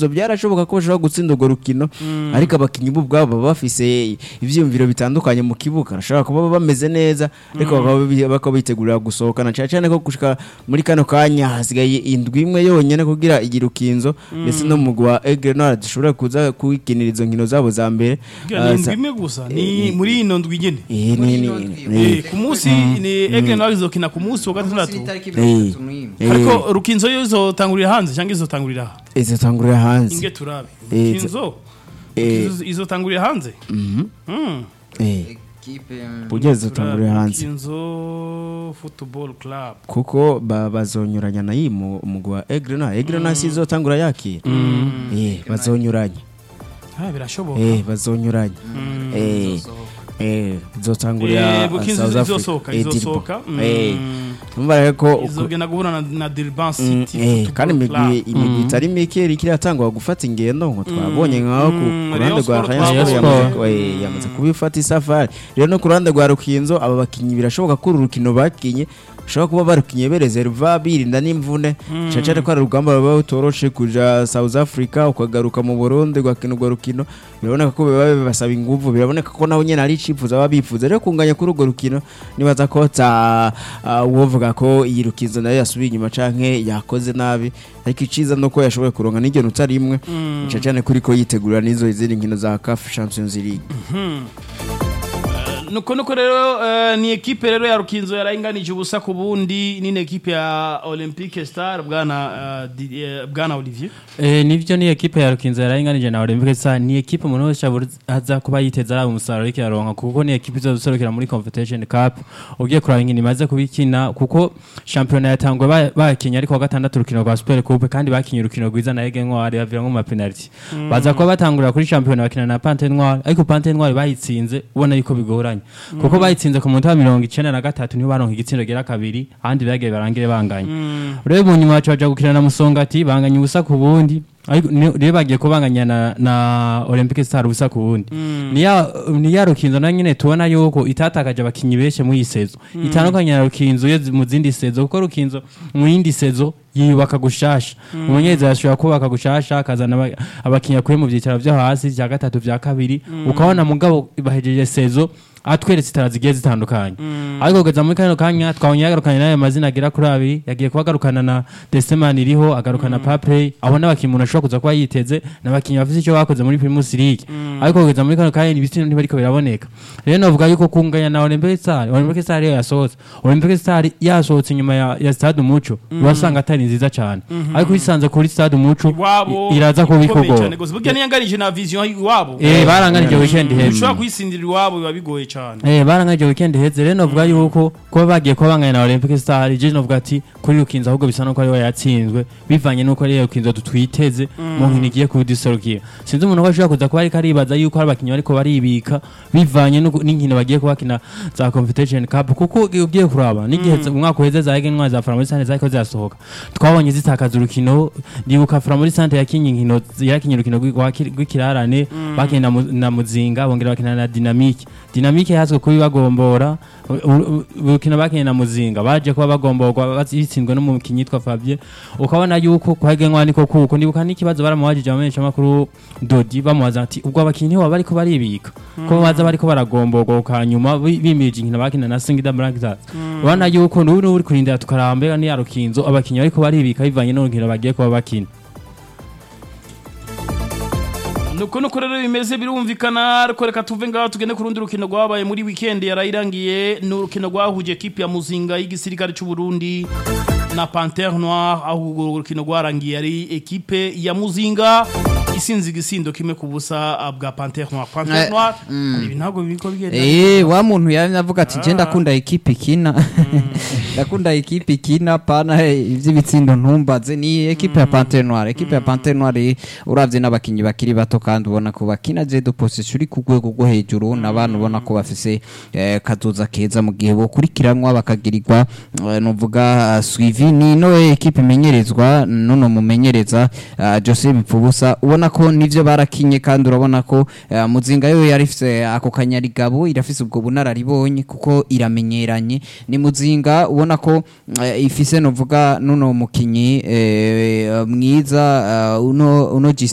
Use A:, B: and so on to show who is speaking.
A: ivyo byarashoboka ko bashobora gutsinda urwo rukino ariko abakinyi bo ubwabo baba bafise ivyiyumviro bitandukanye mu kibuga bashobora kuba bameze neza ariko bakaba bi- bakaba bitegurira gusohokana cyane cyane ko gushika muri kano kanya hasigaye indwi imwe yonyene kugira igirukinzo ndetse no mugwi wa Aigle Noir dushobora kuza kwikinira izo nkino zabo za mbere
B: Bwira
A: Ah,
B: ni
A: za-
B: indwi imwe gusa ni muri ino ndwi nyene
A: Eh,
C: Muri
A: ni- ni-
C: ino ndwi.
A: ni-
B: Eh, ku munsi ni Aigle Noir izokina ku munsi wa gatandatu
C: itariki
A: Eh.
C: mirongo itatu n'imwe
A: Eh,
B: ariko rukinzo yo izotangurira hanze cyangwa izotangurira aha
A: izotangurira hanze
B: inge turabe
A: Eh,
B: rukinzo
A: eh.
B: Rukinzo izotangurira hanze
A: Mhm.
B: Mm.
A: Eh,
C: ekipe mm,
A: burya zizotangurira hanze
B: Rukinzo football club
A: kuko ba- bazonyuranya na iyi mu umugwi wa Aigle Noir Aigle Noir si izotangura yakira eh bazonyuranya
B: ah birashoboka
A: eh bazonyuranya eh
C: izosohoka.
A: eh izotangurira
B: Eh, Rukinzo
A: South Africa
B: izosohoka
A: eh, Dirbo.
B: izosohoka
A: eh
B: Mm.
A: numva rero ko uko-
B: izogenda guhura na, na Durban
A: Mm,
B: City
A: eh,
B: Football
A: kandi imigwi
B: Club.
A: imigwi itari mike iriko iratangwa gufata ingendo ngo twabonye nkaho ku
B: Mm,
A: ku
B: Rayon
A: ruhande rwa
B: Sport
A: Rayon
B: twabonye.
A: Sport yamaze ku- eh, yamaze kubifata isafari rero no ku ruhande rwa Rukinzo aba bakinyi birashoboka ko uru rukino bakinye bashobora kuba barukinye bereserva birinda n'imvune cyane cyane ko ari urugamba ruba rutoroshe kuja South Africa ukagaruka mu Burundi ugakina urwo rukino biraboneka ko biba bibasaba inguvu biraboneka ko nabo nyene ari icifuza baba bifuza rero kunganya kuri urwo rukino nibaza ko ta uh, uwovuga ko iyi rukizo nayo yasubiye inyuma canke yakoze nabi ariko iciza nuko yashoboye kuronka n'iryo nota rimwe cyane cyane kuri ko yitegurira n'izo izindi nkino za CAF Champions League
B: nuko nuko rero eh, ni ekipe rero ya rukinzo yarainganije ubusa ku bundi ni ekipe ya olympique star bwana eh, Di- eh, bwana olivier
D: Eh, nivyo ni ekipe ya Rukinzo yararinganije na Olympique Star ni ekipe umuntu wese abura- aza kuba yiteza ari umusaruro ariko yaronka kuko ni ekipe izoserukira muri Confederation Cup ugiye kuraba inkino imaze kubikina kuko shampiyona yatangwe ba- bakinye ariko wa gatandatu urukino rwa Super Coupe kandi bakinye urukino rwiza na Ege Ntwari baviramwo mu penalty baza kuba batangurira kuri shampiyona bakina na Pante Ntwari ariko Pante Ntwari bayitsinze ubona yuko bigoranye kuko bayitsinze ku munota wa mirongo icenda na gatatu niho baronka igitsindo gera kabiri ahandi bagiye barangire banganye rero mu nyuma baca baja gukina na Musongati banganya ubusa ku bundi ariko ni- rero bagiye kubanganya na, na Olympique Star ubusa ku bundi ni ya ni ya rukinzo na nyine tubona yuko itatakaje abakinyi benshi muri iyi sezo itandukanye na rukinzo yo zi- mu zindi sezo kuko rukinzo mu yindi sezo yiyubaka gushasha umunyezi yashobora kubaka gushasha akazana aba- abakinyi akuye mu byicaro byo hasi vya gatatu vya kabiri ukabona mugabo bahejeje sezo atweretse itara zigiye zitandukanye ariko kugeza muri kano kanya twabonye yagarukanye n'ayo mazina agera kuri abiri yagiye kuba agarukana na Desemani iriho agarukana Paplay abo n'abakinnyi umuntu ashobora kuza kuba yiteze n'abakinnyi bafite icyo bakoze muri Primus League ariko kugeza muri kano kanya ibitsina ntibariko biraboneka rero novuga yuko kunganya na Olympique Star Olympique Star iyo yasohotse Olympique Star yasohotse inyuma ya, ya Stade Umuco urasanga atari nziza cyane ariko uyisanze kuri Stade Umuco
B: iwabo
D: i- iraza
B: ikomeye
D: kubikogora
B: cyane gose burya niyangarije na vision iwabo
D: eh baranganije weekend heza
B: ushobora kuyisindira iwabo biba bigoye cyane
D: Eh barangaje weekend heze rero novuga yuko kuba bagiye kuba banganya na Olympic Star je novuga ati kuri Rukinzo ahubwo bisa nuko ari we yatsinzwe bivanye nuko ari Rukinzo tutwiteze mu nkino igiye kudiserukira sinzi umuntu ko ashobora kuza kuba ariko aribaza yuko hari abakinnyi bariko baribika bivanye nuko- n'inkino bagiye kubakina za Confederation Cup kuko ugiye kuraba n'igihe umwaka uheze za Egen Ntwari za Framuri Sante zariko zirasohoka twabonye zitakaza urukino ndibuka Framuri Sante yakinye inkino yakinye urukino rw'iki- rw'ikirarane bakinye na Mu- na Muzinga bongera bakina na Dynamique Dynamique yahazwe kubi bagombora u- u- urukino bakinye na Muzinga baje kuba bagomborwa bitsinzwe n'umukinnyi yitwa Fabien ukabona yuko kwagenwa niko kuko ndibuka n'ikibazo baramubajije abamenyesha makuru Dodi bamubaza ati ubwo abakinnyi baba bariko baribika ko baza bariko baragomborwa ukanyuma bi- bimirije inkino bakina na Singida Black Stars ubona yuko n'ubu n'ubu uri kurindira tukaramba ni ya Rukinzo abakinnyi bariko baribika bivanye n'urukino bagiye kuba bakina
B: nuko nuko rero bimeze birumvikana ariko reka tuve ngaho tugende ku rundi rukino rwabaye muri weekend yarayirangiye ni urukino rwahuje ekipe ya muzinga y'igisirikare cy'u Burundi na Panthère Noire aho urwo rukino rwarangiye ari ekipe ya muzinga isinze igisindo kimwe ku busa ah, bwa Panthère Noire Panthère
C: Eh,
B: Noire ibi ntabwo biriko bigenda
E: Eh, wa muntu yari avuga ati je ndakunda ekipe ikina ndakunda ekipe ikina pana hey, ivy'ibitsindo ntumbaze ni ekipe ya Panthère Noire ekipe ya Panthère Noire uravye n'abakinyi bakiri bato kandi ubona ko bakina je de possession uri ku rwego rwo hejuru n'abantu ubona ko bafise eh, kazoza keza mu gihe bokurikiranwa bakagirirwa eh, novuga uh, suivi ni no ekipe imenyerezwa nuno mumenyereza uh, Jose Bipfubusa ubona ko nivyo barakinye kandi urabona ko uh, muzinga yo yari ifise ako kanyarigabo irafise ubwo bunararibonye kuko iramenyeranye ni muzinga ubona ko uh, ifise novuga nuno mukinyi eh, mwiza uh, uno uno